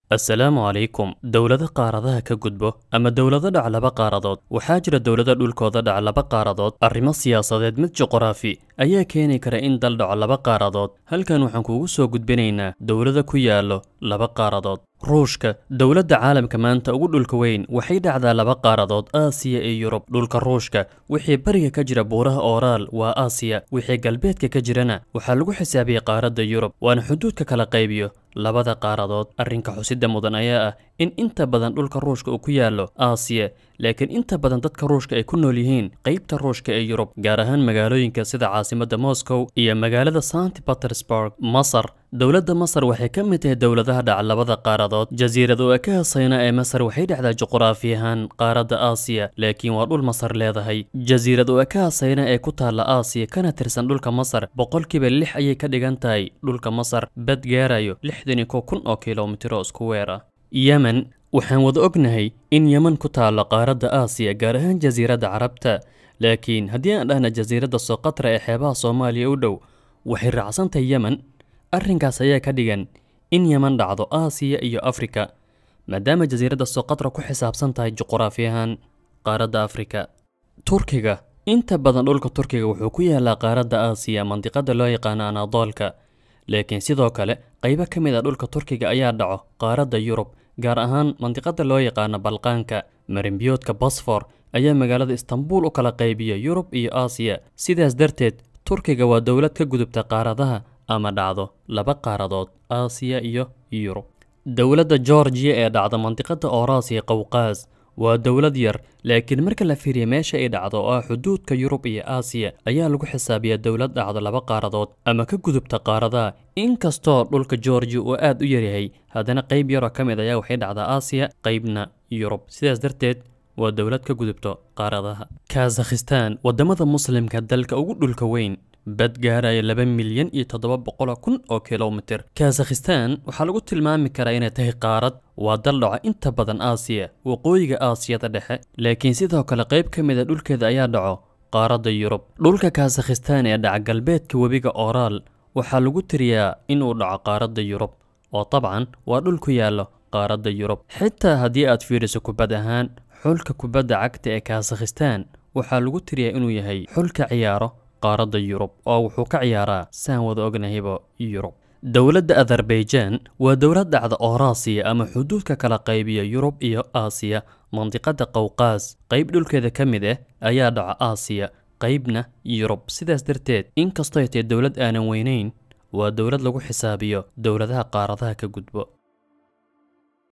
assalaamu calaykum dowlado qaaradaha ka gudbo ama dowlado dhac laba qaaradood waxaa jira dowlado dhulkooda dhac laba qaaradood arrimo siyaasadeed mid juqraafi ayaa keeni kara in dal dhaco laba qaaradood halkan waxaan kuugu soo gudbinaynaa dowlado ku yaallo laba qaaradood ruushka dowladda caalamka maanta ugu dhulka weyn waxay dhacdaa laba qaaradood aasiya iyo yurub dhulka ruushka wixii bariga ka jira buuraha ooraal waa aasiya wixii galbeedka ka jirana waxaa lagu xisaabiyey qaaradda yurub waana xuduudka kala qaybiyo labada qaaradood arrinka xusida mudan ayaa ah in inta badan dhulka ruushka uu ku yaallo aasiya laakiin inta badan dadka ruushka ay ku nool yihiin qaybta ruushka ee yurub gaar ahaan magaalooyinka sida caasimadda moscow iyo magaalada sant petersburg masar dowladda masar waxay ka mid tahay dowladaha dhaca labada qaaradood jasiirad oo ka hasayna ee masar waxay dhacdaa juquraafi ahaan qaaradda aasiya laakiin waa dhul masar leedahay jasiirad oo ka hasayna ee ku taalla aasiya kana tirsan dhulka masar boqolkiiba lix ayay ka dhigan tahay dhulka masar bad gaarayo lixdan iyo kow kun oo kilomitiro isku weer ah yemen waxaan wada ognahay in yemen ku taallo qaaradda aasiya gaar ahaan jasiiradda carabta laakiin haddii aan dhahna jasiiradda soqatra ee xeebaha soomaaliya u dhow waxay raacsantahay yemen arrinkaas ayaa ka dhigan in yemen dhacdo aasiya iyo afrika maadaama jasiiradda soqatra ku xisaabsan tahay juquraafi ahaan qaaradda afrika turkiga inta badan dhulka turkiga wuxuu ku yaalaa qaaradda aasiya mandiqada loo yaqaano anadoolka laakiin sidoo kale qaybo ka mid a dhulka turkiga ayaa dhaco qaaradda yurub gaar ahaan mandiqada loo yaqaano balqaanka marinbiyoodka bosfor ayaa magaalada istanbul u kala qaybiya yurub iyo aasiya sidaas darteed turkiga waa dowlad ka gudubta qaaradaha ama dhacdo laba qaaradood aasiya iyo yurub dowladda georgiya ee dhacda mandiqada oorasiya qowqaas waa dowlad yar laakiin marka la fiiriya meesha ay dhacdo oo ah xuduudka yurub iyo aasiya ayaa lagu xisaabiyaa dowlad dhacdo laba qaaradood ama ka gudubta qaaradaha inkastoo dhulka georgiya uu aad u yaryahay haddana qayb yaroo ka mid ayaa waxay dhacdaa aasiya qaybna yurub sidaas darteed waa dowlad ka gudubto qaaradaha kazakhistan waddamada muslimka dalka ugu dhulka weyn bad gaaraya laba milyan iyo toddoba boqol kun oo kilomitir kazakhistan waxaa lagu tilmaami karaa inay tahay qaarad waa dal dhaco inta badan aasiya waqooyiga aasiyada dhexe laakiin sidoo kale qayb ka mid a dhulkeeda ayaa dhaco qaaradda yurub dhulka kazakhistan ee dhaca galbeedka webiga ooraal waxaa lagu tiriyaa inuu dhaco qaaradda yurub oo dabcan waa dhul ku yaallo qaaradda yurub xitaa haddii aad fiiriso kubad ahaan xulka kubadda cagta ee kazakhistan waxaa lagu tiriyaa inuu yahay xulka ciyaaro qaaradda yurub oo wuxuu ka ciyaaraa saan wada ognahayba yurub dowladda azerbaijan waa dowlad dhacda oorasiya ama xuduudka kala qaybiya yurub iyo aasiya mandiqada qowqaas qayb dhulkeeda ka mid ah ayaa dhaca aasiya qaybna yurub sidaas darteed inkastoo ay tahay dowlad aanan weynayn waa dowlad lagu xisaabiyo dowladaha qaaradaha ka gudbo